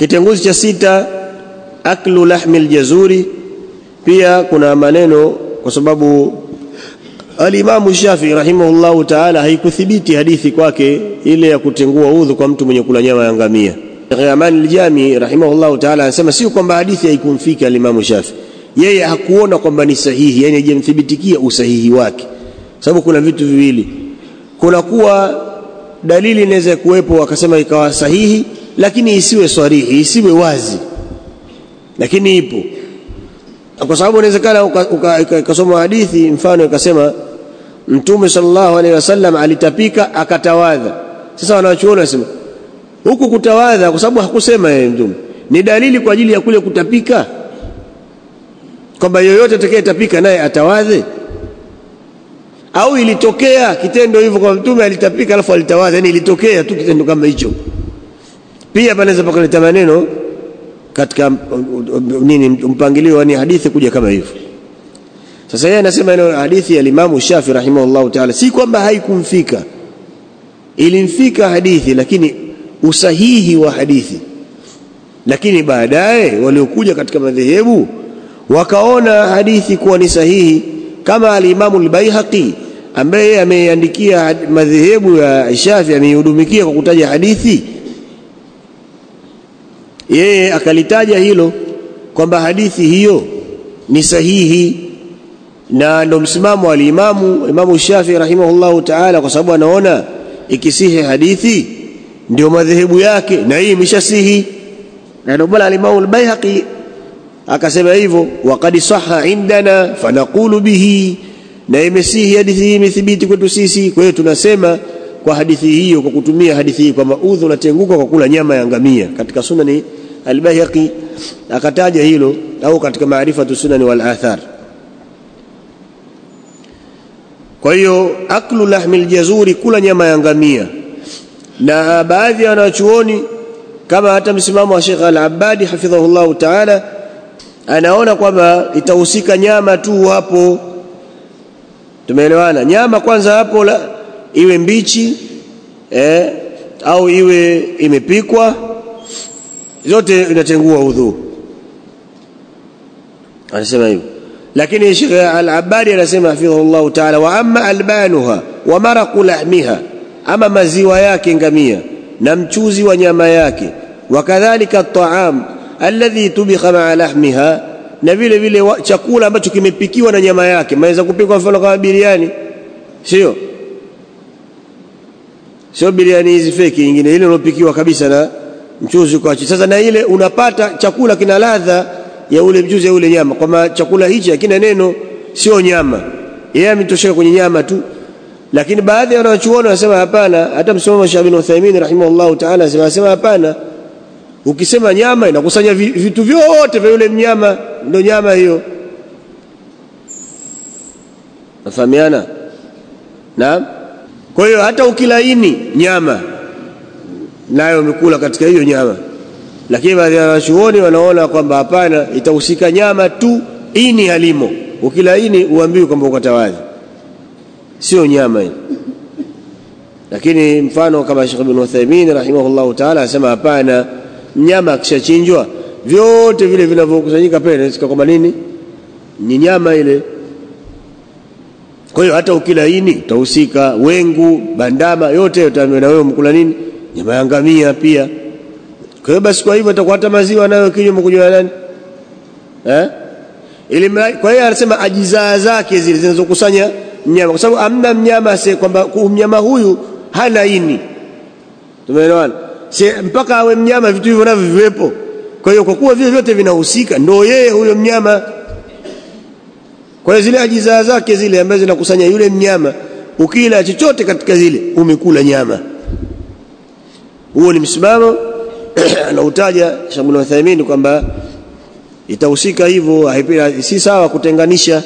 kitenguzi cha sita aklu lahmi aljazuri pia kuna maneno kwa sababu alimamu Shafi rahimahullahu taala haikuthibiti hadithi kwake ile ya kutengua udhu kwa mtu mwenye kula nyama ya ngamia Amani Aljami rahimahullahu taala anasema sio kwamba hadithi haikumfika alimamu Shafi yeye hakuona kwamba ni sahihi yani hajamthibitikia usahihi wake sababu kuna vitu viwili kuna kuwa dalili inaweza kuwepo akasema ikawa sahihi lakini isiwe swarihi isiwe wazi lakini ipo kwa sababu inawezekana ukasoma hadithi mfano ikasema mtume sallallahu alaihi wasallam alitapika akatawadha sasa wanachuoni wanasema huku kutawadha kwa sababu hakusema yeye mtume ni dalili kwa ajili ya kule kutapika kwamba yoyote atakayetapika naye atawadhe au ilitokea kitendo hivyo kwa mtume alitapika alafu alitawadha yani ilitokea tu kitendo kama hicho pia panaweza pakaleta maneno katika nini mpangilio ni hadithi kuja kama hivyo sasa yeye anasema ile hadithi ya Imam Shafi rahimahullahu ta'ala si kwamba haikumfika ilimfika hadithi lakini usahihi wa hadithi lakini baadaye waliokuja katika madhehebu wakaona hadithi kuwa ni sahihi kama al-Imam al-Baihaqi ambaye ameiandikia madhehebu ya Shafi ameihudumikia kwa kutaja hadithi yeye akalitaja hilo kwamba hadithi hiyo ni sahihi na ndo msimamo wa alimamu Imamu Shafi rahimahullahu ta'ala kwa sababu anaona ikisihi hadithi ndio madhehebu yake na hii imeshasihi na ndio bala alimamu al-Baihaqi akasema hivyo waqad sahha indana fanaqulu bihi na imesihi hadithi hii imethibiti kwetu sisi kwa hiyo tunasema kwa hadithi hiyo kwa kutumia hadithi hii kwamba udhu unatenguka kwa kula nyama ya ngamia katika sunani al-Baihaqi akataja hilo au katika maarifatu sunani wal athar kwa hiyo aklu lahmi aljazuri kula nyama ya ngamia na baadhi ya wanachuoni kama hata msimamo wa Sheikh Al-Abbadi hafidhahullah ta'ala anaona kwamba itahusika nyama tu hapo tumeelewana nyama kwanza hapo la, iwe mbichi eh, au iwe imepikwa zote inatengua udhu anasema hivyo lakini Sheikh Al-Abbadi anasema hafidhahullah ta'ala wa amma albanuha wa maraqu lahmiha ama maziwa yake ngamia na mchuzi wa nyama yake wakadhalika at-ta'am alladhi tubikha ma'a lahmiha na vile vile chakula ambacho kimepikiwa na nyama yake maweza kupikwa mfano kama biriani sio sio biriani hizi feki nyingine ile iliyopikiwa kabisa na mchuzi kwa sasa na ile unapata chakula kina ladha ya ule mchuzi ya ule nyama kwamba chakula hichi hakina neno sio nyama yeye ametosheka kwenye nyama tu lakini baadhi ya wanachuoni wanasema hapana hata msimamo Shafi bin Uthaymeen rahimahullahu ta'ala anasema hapana ukisema nyama inakusanya vitu vyote vya yule mnyama ndio nyama hiyo nafahamiana naam kwa hiyo hata ukilaini nyama nayo umekula katika hiyo nyama lakini baadhi ya wanachuoni wanaona kwamba hapana itahusika nyama tu ini halimo ukilaini uambiwe kwamba ukatawadhi sio nyama hii lakini mfano kama Sheikh Ibn Uthaymeen rahimahullah ta'ala anasema hapana mnyama akishachinjwa vyote vile vinavyokusanyika pale inasika kwamba nini ni nyama ile kwa hiyo hata ukilaini utahusika wengu bandama yote utaambiwa na wewe mkula nini nyama ya ngamia pia kwa hiyo basi kwa hivyo itakuwa hata maziwa nayo kinywa mkunywa nani eh ili kwa hiyo anasema ajizaa zake zile zinazokusanya mnyama kwa sababu amna mnyama se kwamba mnyama huyu hana ini tumeelewana si mpaka awe mnyama vitu hivyo navyo viwepo kwa hiyo kwa kuwa vile vyote vinahusika ndio yeye huyo mnyama kwa hiyo zile ajizaa zake zile ambazo zinakusanya yule mnyama ukila chochote katika zile umekula nyama huo ni msimamo anautaja Sheikh Ibn Uthaymeen kwamba itahusika hivyo si sawa kutenganisha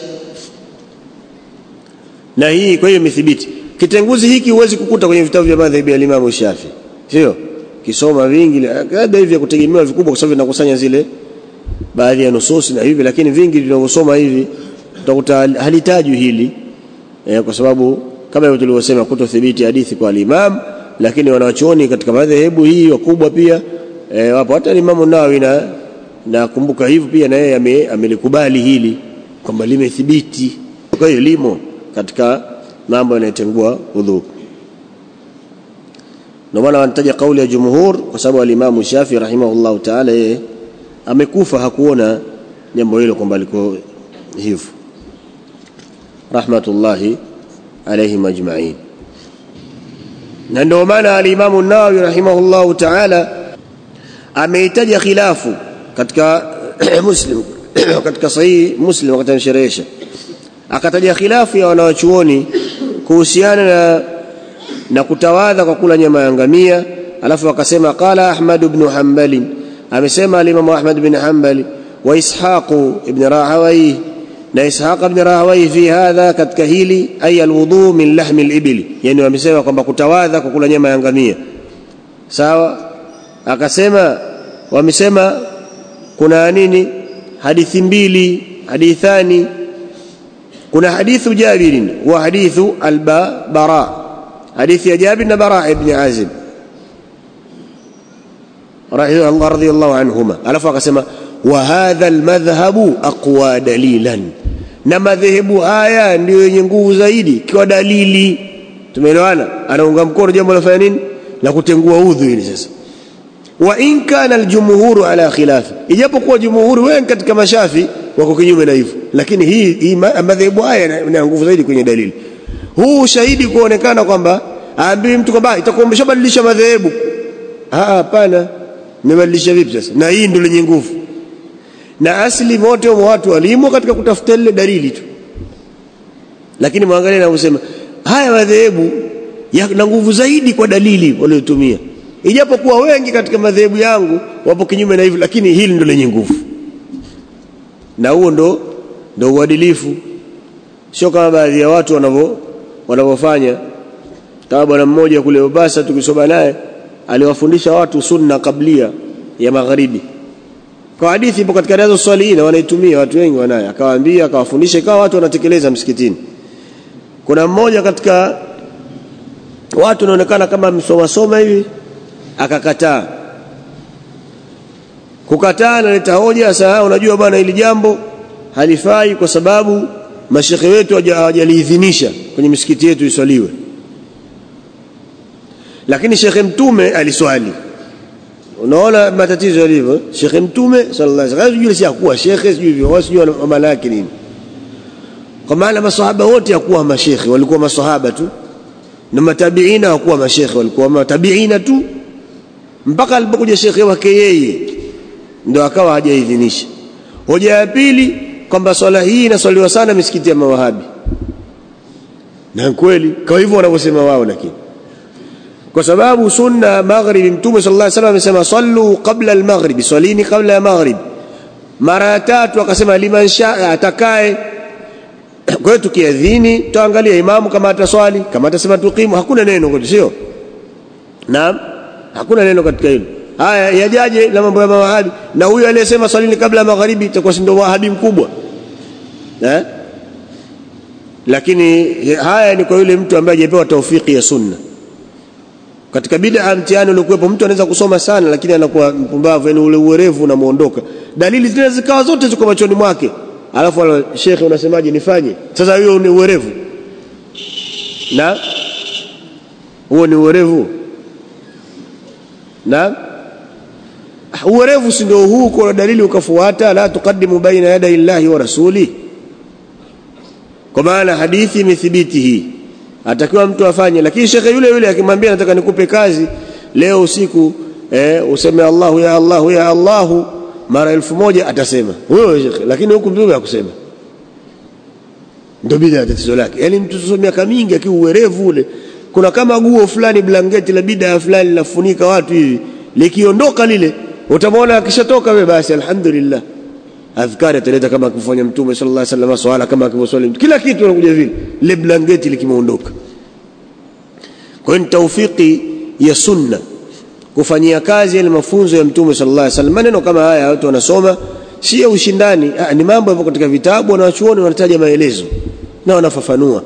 na hii kwa hiyo imethibiti kitenguzi hiki huwezi kukuta kwenye vitabu vya madhhabi ya Imam Shafi sio kisoma vingi labda hivi vya kutegemewa vikubwa kwa sababu vinakusanya zile baadhi ya nususi na hivi lakini vingi vinavyosoma hivi utakuta halitajwi hili eh, kwa sababu kama hivyo tulivyosema kutothibiti hadithi kwa al-Imam lakini wanawachuoni katika madhehebu hii wakubwa pia e, wapo hata Imamu Nawawi na nakumbuka hivyo pia na yeye amelikubali hili kwamba limethibiti kwa hiyo limo katika mambo yanayotengua udhu ndio maana wanataja kauli ya jumhur kwa sababu alimamu Shafi rahimahullahu ta'ala yeye amekufa hakuona jambo hilo kwamba liko hivyo rahmatullahi alayhim ajma'in na ndio maana alimamu Nawawi rahimahullahu ta'ala ameitaja khilafu katika Muslim katika sahihi Muslim wakati anasherehesha akataja khilafu ya wanawachuoni kuhusiana na na kutawadha kwa kula nyama ya ngamia alafu akasema qala Ahmad ibn Hanbali amesema al-Imam Ahmad ibn Hanbali wa Ishaq ibn Rahawayh na Ishaq ibn Rahawayh fi hadha katika hili ay alwudu min lahmi al-ibli yani wamesema kwamba kutawadha kwa kula nyama ya ngamia sawa akasema wamesema kuna nini hadithi mbili hadithani kuna hadithu Jabir wa hadithu al-Bara hadithi ya Jabir na Bara ibn Azib radhiyallahu anhuma alafu akasema wa hadha almadhhabu aqwa dalilan na madhehebu haya ndio yenye nguvu zaidi kwa dalili tumeelewana anaunga mkono jambo la fanya nini la kutengua udhu hili sasa wa in kana aljumhuru ala khilafi ijapokuwa jumhuri wengi katika mashafi wako kinyume na hivyo lakini hii, hii madhehebu haya yana nguvu zaidi kwenye dalili huu ushahidi kuonekana kwamba aambii mtu kwamba itakuwa umeshabadilisha madhehebu hapana mmebadilisha vipi sasa na hii ndio lenye nguvu na asili wote wa watu walimo katika kutafuta ile dalili tu lakini mwangalie na kusema haya madhehebu yana nguvu zaidi kwa dalili waliotumia ijapokuwa wengi katika madhehebu yangu wapo kinyume na hivyo lakini hili ndio lenye nguvu na huo ndo ndo uadilifu sio kama baadhi ya watu wanavyo wanavyofanya kama bwana mmoja kule Mombasa tukisoma naye aliwafundisha watu sunna kablia ya magharibi kwa hadithi ipo katika riadha swalihin wanaitumia watu wengi wanayo akawaambia akawafundisha ikawa watu wanatekeleza msikitini kuna mmoja katika watu wanaonekana kama msoma soma hivi akakataa kukataa analeta hoja sasa unajua bwana hili jambo halifai kwa sababu mashekhe wetu hawajaliidhinisha kwenye misikiti yetu iswaliwe lakini shekhe mtume aliswali unaona matatizo yalivyo shekhe mtume sallallahu alaihi wasallam sijui si akuwa shekhe sijui hivyo sijui maana yake nini kwa maana maswahaba wote hakuwa mashekhe walikuwa maswahaba tu na matabiina hawakuwa mashekhe walikuwa matabiina tu mpaka alipokuja shekhe wake yeye ndio akawa hajaidhinisha hoja ya pili kwamba swala hii inaswaliwa sana misikiti ya mawahabi na kweli kwa hivyo wanavyosema wao lakini kwa sababu sunna maghribi mtume sallallahu alaihi wasallam amesema sallu qabla al-maghrib swalini qabla ya maghrib mara ya tatu akasema liman shaa atakaye kwa hiyo tukiadhini tuangalia imamu kama ataswali kama atasema tukimu hakuna neno kwetu sio naam hakuna neno katika hilo haya yajaje na mambo ya mawahabi na huyu aliyesema swalini kabla ya magharibi itakuwa si ndio wahabi mkubwa eh lakini haya ni kwa yule mtu ambaye hajapewa taufiki ya sunna katika bid'a mtihani uliokuwepo mtu anaweza kusoma sana lakini anakuwa mpumbavu yani ule uwerevu unamuondoka dalili zile zikawa zote ziko machoni mwake alafu ala shekhe unasemaje nifanye sasa hiyo ni uwerevu na huo ni uwerevu na uwerevu si ndio huu kwa dalili ukafuata la tuqaddimu baina yaday Allahi wa rasuli kwa maana hadithi imethibiti hii atakiwa mtu afanye lakini shekhe yule yule akimwambia nataka nikupe kazi leo usiku eh, useme Allahu ya Allahu ya Allahu mara elfu moja atasema huyo shekhe lakini huku mtume hakusema ndio bid'a tatizo lake yani mtu sio miaka mingi akiuwerevu ule kuna kama guo fulani blanketi la bid'a fulani lafunika watu hivi likiondoka lile utamwona akishatoka wewe basi alhamdulillah adhkari ataleta kama akifanya mtume sallallahu alaihi wasallam swala kama akivyoswali kila kitu anakuja vile ile blanketi likimuondoka kwa hiyo tawfiki ya sunna kufanyia kazi ile mafunzo ya mtume sallallahu alaihi wasallam maneno kama haya watu wanasoma si ya ushindani ah, ni mambo yapo katika vitabu na wachuoni wanataja maelezo na wanafafanua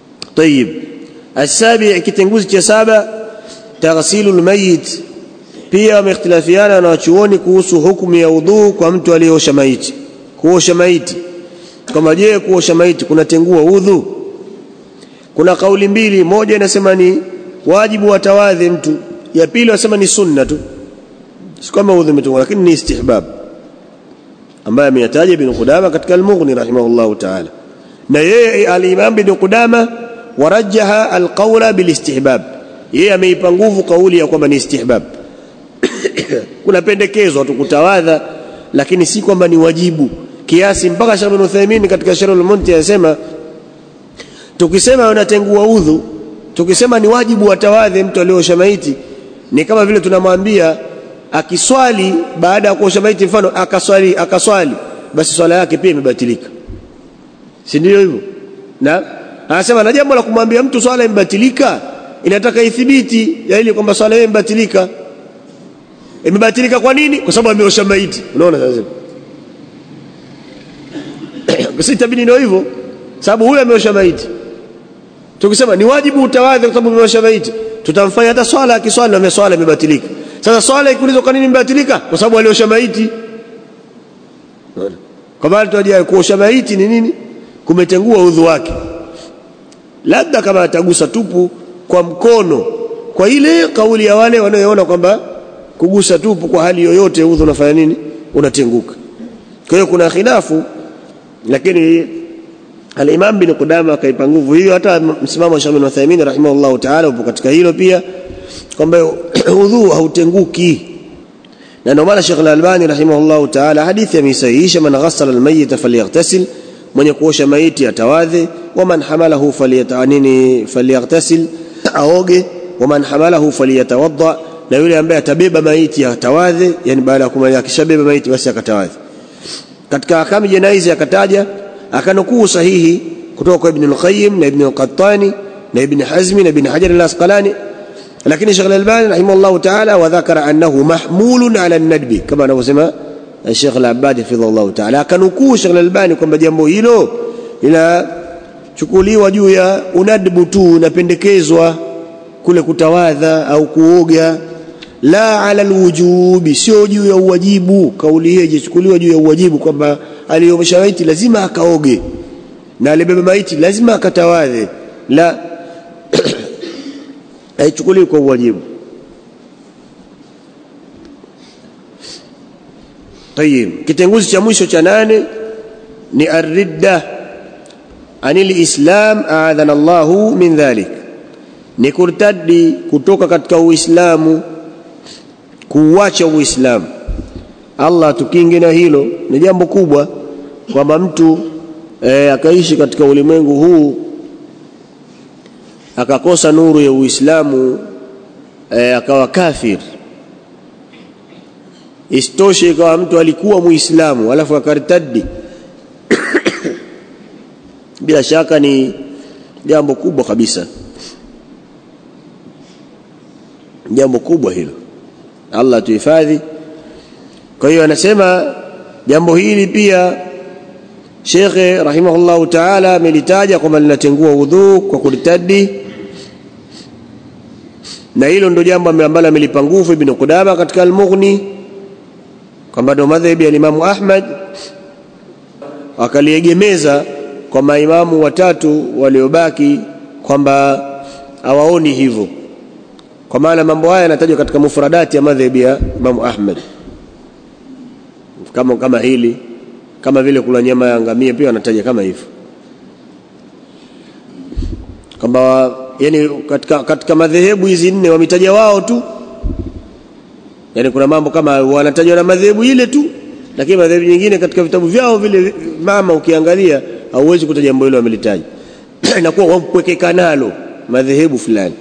طيب السابع kitenguzi cha saba taghsilul mayit pia wameikhtilafiana na wachuoni kuhusu hukumu ya udhu kwa mtu aliyeosha maiti kuosha maiti kama je kuosha maiti kunatengua udhu kuna kauli mbili moja inasema ni wajibu watawadhi mtu ya pili wasema ni sunna tu si kama udhu umetungwa lakini ni istihbab ambaye ameyataja ibn Qudama katika al-Mughni rahimahullah ta'ala na yeye al-Imam ibn Qudama warajaha al-qawla bil-istihbab yeye ameipa nguvu kauli ya kwamba ni istihbab kuna pendekezo tu kutawadha lakini si kwamba ni wajibu kiasi mpaka Sheikh Ibn Uthaymeen katika Sharh al-Munti anasema tukisema unatengua udhu tukisema ni wajibu watawadhi mtu aliosha maiti ni kama vile tunamwambia akiswali baada ya kuosha maiti mfano akaswali akaswali basi swala yake pia imebatilika si ndio hivyo na anasema na jambo la kumwambia mtu swala imebatilika inataka ithibiti ya ili kwamba swala yake imebatilika imebatilika kwa nini kwa sababu ameosha maiti unaona sasa sasa itabidi ndio hivyo sababu huyu ameosha maiti tukisema ni wajibu utawadhi kwa sababu ameosha maiti tutamfanya hata swala akiswali na swala imebatilika sasa swala ikiulizwa kwa nini imebatilika kwa sababu aliosha maiti kwa maana tunajua kuosha maiti ni nini kumetengua udhu wake labda kama atagusa tupu kwa mkono kwa ile kauli ya wale wanaoona kwamba kugusa tupu kwa hali yoyote udhu unafanya nini unatenguka kwa hiyo kuna khilafu lakini al-Imam bin Qudama akaipa nguvu hiyo hata msimamo wa Shaykh bin Uthaymeen rahimahullah ta'ala upo katika hilo pia kwamba udhu hautenguki na ndio maana Sheikh Al-Albani rahimahullah ta'ala hadithi amesahihisha man ghassala al-mayyit falyaghtasil mwenye kuosha maiti atawadhe waman hamalahu falyatanini falyaghtasil aoge waman hamalahu falyatawadda na yule ambaye atabeba maiti atawadhe yani baada ya kumaliza akishabeba maiti basi akatawadhe katika ahkamu janaizi akataja akanukuu sahihi kutoka kwa Ibn al-Qayyim na Ibn al-Qattani na Ibn Hazmi na Ibn Hajar al-Asqalani lakini Sheikh al-Albani rahimahullah ta'ala wa dhakara annahu mahmulun ala an-nadbi kama anavyosema Sheikh al-Abbad hafidhahullah ta'ala akanukuu Sheikh al-Albani kwamba jambo hilo linachukuliwa juu ya unadbu tu napendekezwa kule kutawadha au kuoga la ala alwujubi sio juu ya uwajibu kauli hii ijichukuliwa juu ya uwajibu kwamba aliyomsha maiti lazima akaoge na alibeba maiti lazima akatawadhe la haichukuliwi kwa uwajibu طيب kitenguzi cha mwisho cha nane ni arridda anil islam aadhana Allahu min dhalik ni kurtadi kutoka katika uislamu kuuacha uislamu Allah tukinge na hilo ni jambo kubwa kwamba mtu e, akaishi katika ulimwengu huu akakosa nuru ya Uislamu e, akawa kafir istoshe ikawa mtu alikuwa muislamu alafu akartadi bila shaka ni jambo kubwa kabisa jambo kubwa hilo Allah tuhifadhi kwa hiyo anasema jambo hili pia Shekhe rahimahullahu ta'ala amelitaja kwamba linatengua udhu kwa kulitadi na hilo ndio jambo ambalo amelipa nguvu Ibn Qudama katika Al-Mughni kwamba ndio madhhabi ya Imam Ahmad akaliegemeza kwa maimamu watatu waliobaki kwamba hawaoni hivyo kwa maana mambo haya yanatajwa katika mufradati ya madhhabi ya Imam Ahmad kama kama hili kama vile kula nyama ya ngamia pia wanataja kama hivyo kwamba yani katika, katika madhehebu hizi nne wametaja wao tu yani kuna mambo kama wanatajwa na madhehebu ile tu lakini madhehebu nyingine katika vitabu vyao vile mama ukiangalia hauwezi kuta jambo hilo wamelitaja inakuwa wampwekeka nalo madhehebu fulani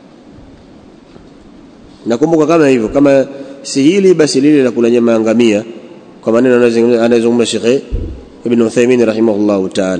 nakumbuka kama hivyo kama si hili basi lile la kula nyama ya ngamia kwa maneno anayozungumza Sheikh Ibn Uthaymeen rahimahullah ta'ala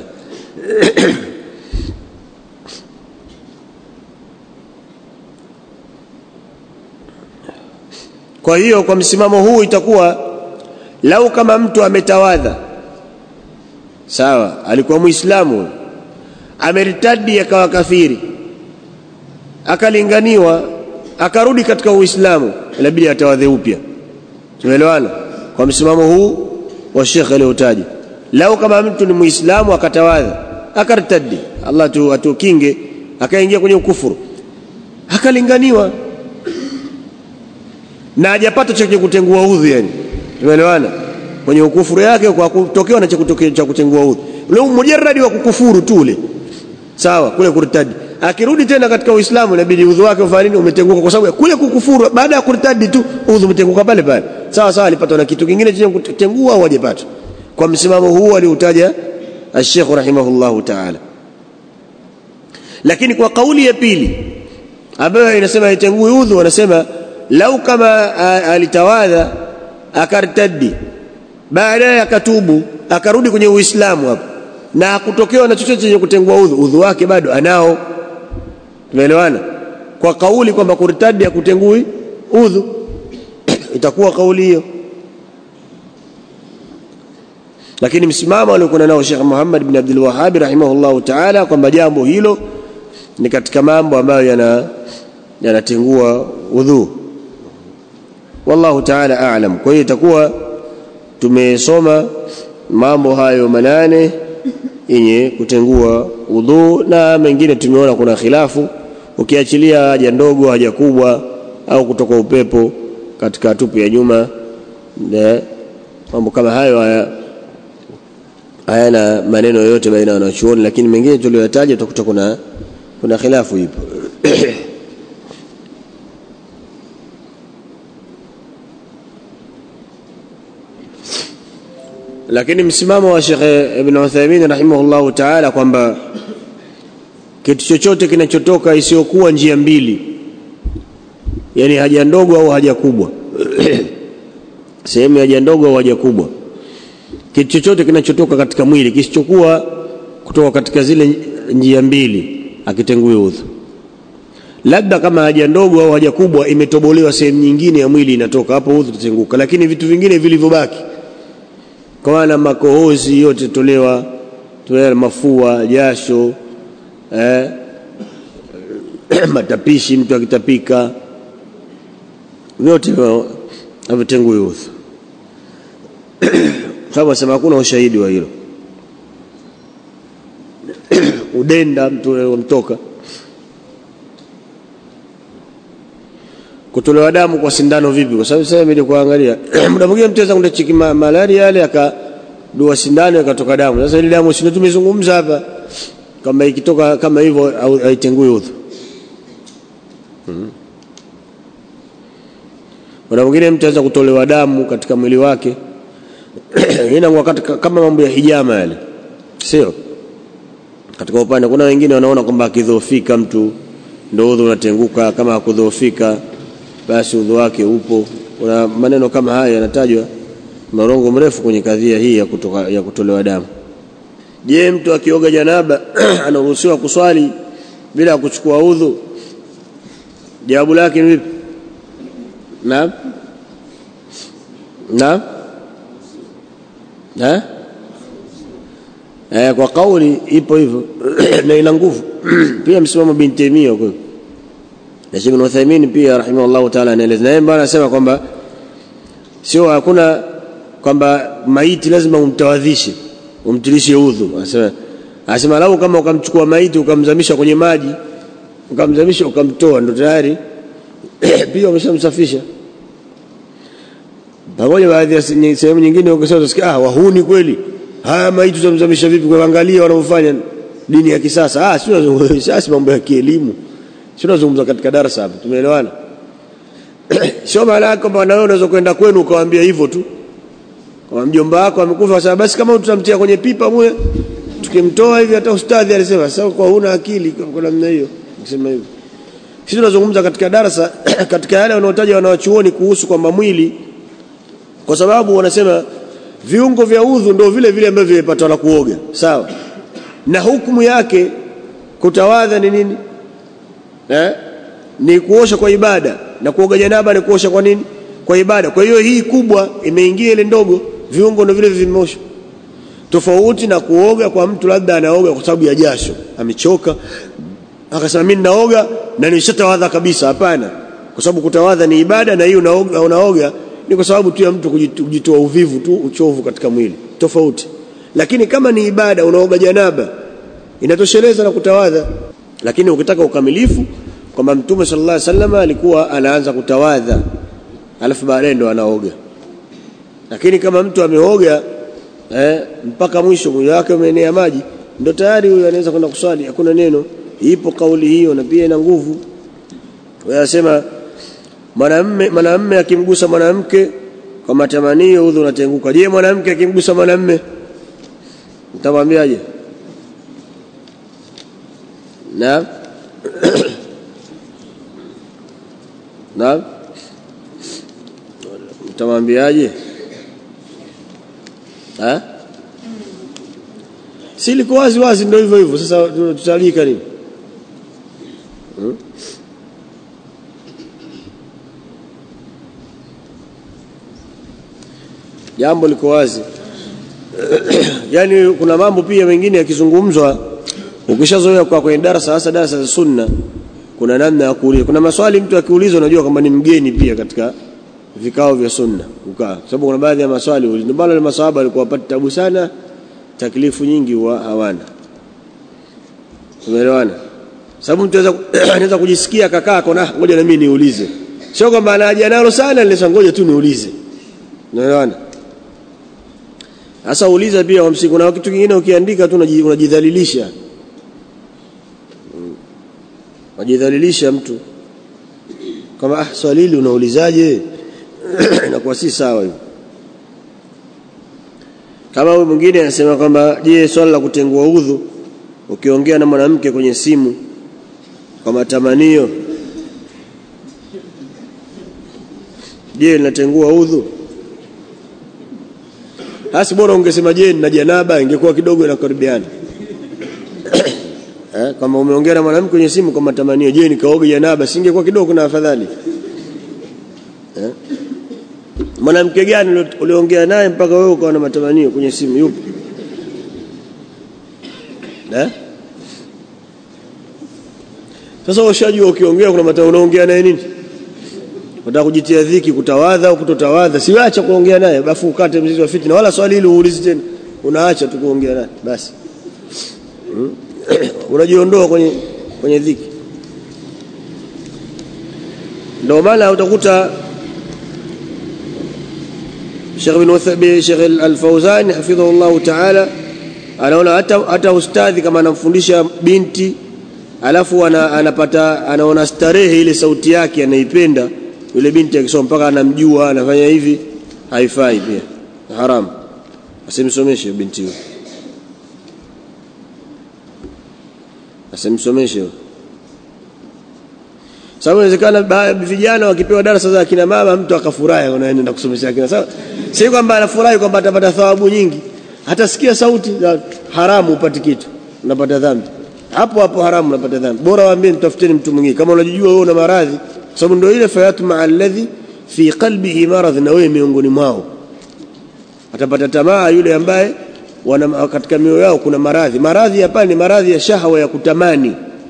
kwa hiyo kwa msimamo huu itakuwa lau kama mtu ametawadha sawa alikuwa muislamu ameritadi akawa kafiri akalinganiwa akarudi katika Uislamu inabidi atawadhe upya tumeelewana kwa msimamo huu wa Sheikh aliyotaja lau kama mtu ni muislamu akatawadha akartadi Allah tu atukinge akaingia kwenye ukufuru akalinganiwa na hajapata cha kutengua udhu yani tumeelewana kwenye ukufuru yake kwa kutokewa na cha kutokea cha kutengua udhu ule mujarradi wa kukufuru tu ule sawa kule kurtadi akirudi tena katika uislamu inabidi udhu wake ufanye nini umetenguka kwa sababu kule kukufuru baada ya kurtadi tu udhu umetenguka pale pale sawa sawa alipata na kitu kingine chenye kutengua au hajapata kwa msimamo huu aliutaja الشيخ رحمه الله تعالى lakini kwa kauli ya pili ambayo inasema itengui udhu wanasema lau kama alitawadha akartaddi baadaye akatubu akarudi kwenye uislamu hapo na hakutokewa na chochote chenye kutengua udhu udhu wake bado anao tumeelewana kwa kauli kwamba kurtadi ya kutengui udhu itakuwa kauli hiyo lakini msimamo aliokuwa nao Sheikh Muhammad bin Abdul Wahhab rahimahullahu ta'ala kwamba jambo hilo ni katika mambo ambayo yana yanatengua udhu wallahu ta'ala a'lam kwa hiyo itakuwa tumesoma mambo hayo manane yenye kutengua udhu na mengine tumeona kuna khilafu ukiachilia haja ndogo haja kubwa au kutoka upepo katika tupu ya nyuma mambo kama hayo haya hayana maneno yoyote baina ya wanachuoni lakini mengine tuliyoyataja utakuta kuna kuna khilafu ipo lakini msimamo wa Sheikh Ibn Uthaymeen rahimahullahu ta'ala kwamba kitu chochote kinachotoka isiyokuwa njia mbili yani haja ndogo au haja kubwa sehemu ya haja ndogo au haja kubwa kitu chochote kinachotoka katika mwili kisichokuwa kutoka katika zile njia mbili akitengui udhu labda kama haja ndogo au haja kubwa imetobolewa sehemu nyingine ya mwili inatoka hapo udhu tutenguka lakini vitu vingine vilivyobaki kwa maana makohozi yote tolewa tolewa mafua jasho eh, matapishi mtu akitapika vyote havitengui udhu sababu asema hakuna ushahidi wa hilo udenda mtu mtoka kutolewa damu kwa sindano vipi kwa sababu sasa mimi kuangalia muda mwingine mtu anaweza chiki malaria yale akadua sindano ikatoka damu sasa ile damu sio tumezungumza hapa kama ikitoka kama hivyo haitengui udhu muda mwingine mtu anaweza kutolewa damu katika mwili wake ina wakati kama mambo ya hijama yale sio katika upande kuna wengine wanaona kwamba akidhoofika mtu ndio udhu unatenguka kama hakudhoofika basi udhu wake upo kuna maneno kama haya yanatajwa marongo mrefu kwenye kadhia hii ya, kutoka, ya kutolewa damu je mtu akioga janaba anaruhusiwa kuswali bila ya kuchukua udhu jawabu lake ni vipi naam naam eh? Eh, kwa kauli ipo hivyo na ina nguvu pia msimamo bin Taimia kwa na Sheikh Uthaymeen pia rahimahullah ta'ala anaeleza naye bwana anasema kwamba sio hakuna kwamba maiti lazima umtawadhishe umtilishe udhu anasema anasema lau kama ukamchukua maiti ukamzamisha kwenye maji ukamzamisha ukamtoa ndo tayari pia umeshamsafisha pamoja baadhi ya sehemu nyingine ukisema utasikia ah wahuni kweli haya maiti tutamzamisha vipi kwa angalia wanaofanya dini ya kisasa ah sio sasa mambo ya kielimu sio nazungumza katika darasa hapa tumeelewana sio maana yako kwamba wewe unaweza kwenda kwenu ukawaambia hivyo tu kwa mjomba wako amekufa sasa basi kama tutamtia kwenye pipa mwe tukimtoa hivi hata ustadhi alisema sasa kwa huna akili kwa namna hiyo kusema hivyo sisi tunazungumza katika darasa katika yale wanaotaja wanawachuoni kuhusu kwamba mwili kwa sababu wanasema viungo vya udhu ndio vile vile ambavyo vimepatwa na kuoga sawa na hukumu yake kutawadha ni nini eh? ni kuosha kwa ibada na kuoga janaba ni kuosha kwa nini kwa ibada kwa hiyo hii kubwa imeingia ile ndogo viungo ndio vile vimeoshwa tofauti na kuoga kwa mtu labda anaoga kwa sababu ya jasho amechoka akasema mimi naoga na nishatawadha kabisa hapana kwa sababu kutawadha ni ibada na hii unaoga, unaoga ni kwa sababu tu ya mtu kujitoa uvivu tu uchovu katika mwili tofauti lakini kama ni ibada unaoga janaba inatosheleza na kutawadha lakini ukitaka ukamilifu kwamba mtume sallallahu alaihi wasallam alikuwa anaanza kutawadha alafu baadaye ndo anaoga lakini kama mtu ameoga eh, mpaka mwisho mwili wake umeenea maji ndo tayari huyo anaweza kwenda kuswali hakuna neno ipo kauli hiyo na pia ina nguvu wanasema mwanamume mwanamume akimgusa mwanamke kwa matamanio udhu unatenguka je mwanamke akimgusa mwanamume mtamwambiaje na na mtamwambiaje ha si liko wazi wazi ndio hivyo hivyo sasa tutalika nini hmm? jambo liko wazi yani kuna mambo pia mengine yakizungumzwa ukishazoea kwa kwenye darasa hasa darasa za sunna kuna namna ya kuuliza kuna maswali mtu akiulizwa unajua kwamba ni mgeni pia katika vikao vya sunna ukaa sababu kuna baadhi ya maswali ndio bado maswahaba walikuwa wapata tabu sana taklifu nyingi huwa hawana umeelewana sababu mtu anaweza kujisikia kakaa kona ngoja na mimi niulize sio kwamba anaja nalo sana nilisha ngoja tu niulize unaelewana sasa uliza pia wamsi kuna kitu kingine ukiandika tu unajidhalilisha unajidhalilisha mtu kama ah swali hili unaulizaje inakuwa si sawa hiyo kama huyu mwingine anasema kwamba je swala la kutengua udhu ukiongea na mwanamke kwenye simu kwa matamanio je linatengua udhu hasi bora ungesema je na janaba ingekuwa kidogo inakaribiana eh, kama umeongea na mwanamke kwenye simu kwa matamanio je nikaoge janaba singekuwa kidogo na afadhali eh? mwanamke gani uliongea naye mpaka wewe ukawa na matamanio kwenye simu yupo eh? sasa ushajua ukiongea kuna matamanio unaongea naye nini unataka kujitia dhiki kutawadha au kutotawadha siacha kuongea naye bafu ukate mzizi wa fitna wala swali hili uulizi tena unaacha tu kuongea naye basi hmm? unajiondoa kwenye kwenye dhiki ndio maana utakuta Sheikh bin Uthabi Sheikh Al-Fauzani hafidhahullah ta'ala anaona hata hata ustadhi kama anamfundisha binti alafu ana, anapata anaona starehe ile sauti yake anaipenda yule binti akisoma mpaka anamjua anafanya hivi haifai pia haram asimsomeshe binti huyo asimsomeshe sababu inawezekana vijana wakipewa darasa za akina mama mtu akafurahi anaenda kusomesha akina sawa si kwamba anafurahi kwamba atapata thawabu nyingi hatasikia sauti za haramu upati kitu unapata dhambi hapo hapo haramu unapata dhambi bora waambie mtafuteni mtu mwingine kama unajijua wewe una maradhi kwa sababu ndio ile fayatu ma alladhi fi qalbihi maradh na wewe miongoni mwao atapata tamaa yule ambaye wana katika mioyo yao kuna maradhi maradhi hapa ni maradhi ya shahwa ya kutamani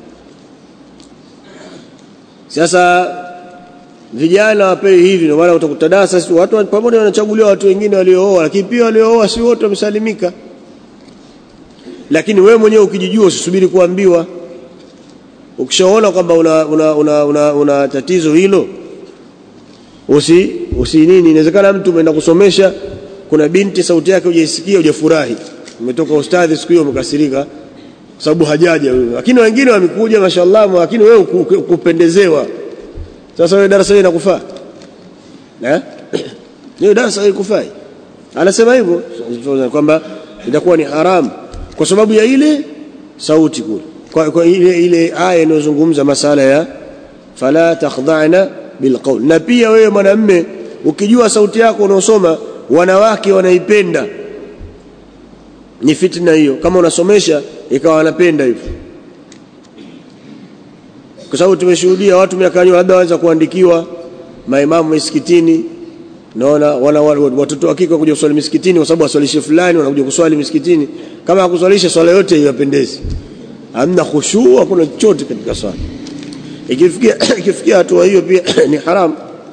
sasa vijana wapewe hivi ndio maana utakuta darasa watu pamoja wanachaguliwa watu wengine waliooa lakini pia waliooa si wote wamesalimika lakini wewe mwenyewe ukijijua usisubiri kuambiwa ukishaona kwamba una, una, una, una, una tatizo hilo usi, usi nini inawezekana mtu umeenda kusomesha kuna binti sauti yake hujaisikia hujafurahi umetoka ustadhi siku hiyo umekasirika sababu hajaja wewe lakini wengine wamekuja mashallah lakini wewe kupendezewa sasa wewe darasa hili linakufaa eh hiyo darasa haikufai anasema hivyo kwamba itakuwa ni haramu kwa sababu ya ile sauti kule kwa, kwa ile ile aya inayozungumza masala ya fala takhdha'na bilqawl na pia wewe mwanamme ukijua sauti yako unaosoma wanawake wanaipenda ni fitna hiyo kama unasomesha ikawa wanapenda hivyo kwa sababu tumeshuhudia watu miaka nyuma labda waanza kuandikiwa maimamu misikitini naona wana watoto hakika kuja kuswali misikitini kwa sababu waswalishe fulani wanakuja kuswali misikitini kama hakuswalisha swala yote iwapendezi hamna khushu hakuna chochote katika swala ikifikia ikifikia hatua hiyo pia ni haram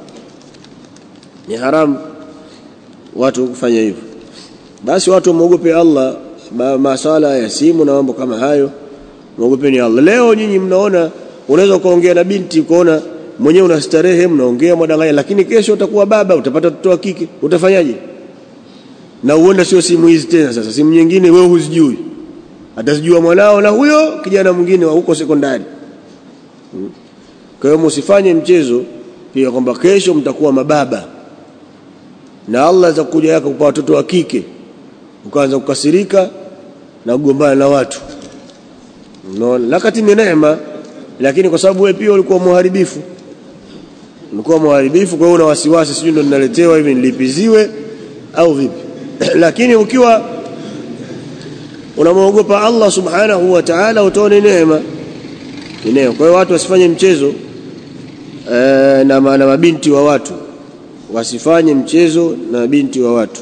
ni haram watu kufanya hivyo basi watu wamuogope Allah masala ya simu na mambo kama hayo muogopeni Allah leo nyinyi mnaona unaweza ukaongea na binti ukaona mwenyewe una starehe mnaongea mwadanganya lakini kesho utakuwa baba utapata mtoto wa kike utafanyaje na uenda sio simu hizi tena sasa simu nyingine wewe huzijui atazijua mwanao na huyo kijana mwingine wa huko sekondari hmm. kwa hiyo msifanye mchezo pia kwamba kesho mtakuwa mababa na Allah atakuja yako kwa watoto wa kike ukaanza kukasirika na kugombana na watu unaona lakati ni neema lakini kwa sababu wewe pia ulikuwa muharibifu ulikuwa muharibifu kwa hiyo una wasiwasi sijui ndo ninaletewa hivi nilipiziwe au vipi lakini ukiwa unamwogopa Allah subhanahu wa ta'ala utaona neema neema kwa hiyo watu wasifanye mchezo e, na, na mabinti wa watu wasifanye mchezo na mabinti wa watu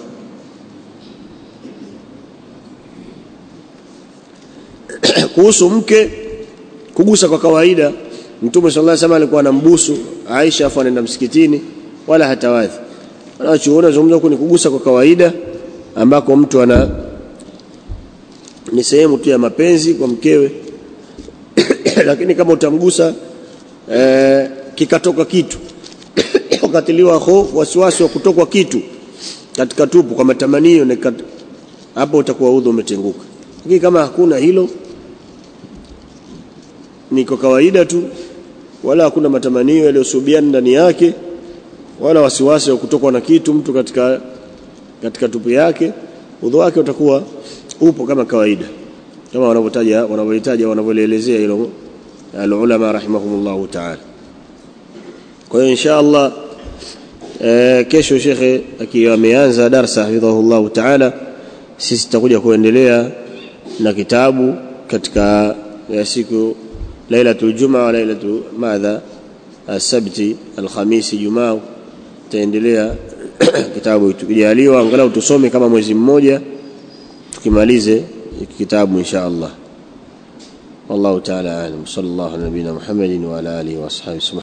kuhusu mke kugusa kwa kawaida Mtume sallallahu alaihi wasallam alikuwa anambusu Aisha afu anaenda msikitini wala hatawadhi. Wanachuona zungumza huko ni kugusa kwa kawaida ambako mtu ana ni sehemu tu ya mapenzi kwa mkewe lakini kama utamgusa e, kikatoka kitu ukatiliwa hofu wasiwasi wa kutokwa kitu katika tupu kwa matamanio na hapo utakuwa udhu umetenguka lakini kama hakuna hilo ni kwa kawaida tu wala hakuna matamanio yaliyosubiana ndani yake wala wasiwasi wa kutokwa na kitu mtu katika katika tupu yake udhu wake utakuwa upo kama kawaida kama wanavyotaja wanavyohitaji wanavyoelezea hilo alulama rahimahumullahu ta'ala kwa hiyo insha Allah e, kesho shekhe akiwa ameanza darsa hafidhahullahu ta'ala sisi tutakuja kuendelea na kitabu katika ya siku lailatul jumaa wa lailatu madha السبت الخميس jumaa tutaendelea kitabu tukijaliwa angalau tusome kama mwezi mmoja tukimalize kitabu insha Allah والله تعالى اعلم صلى الله على نبينا محمد وعلى اله واصحابه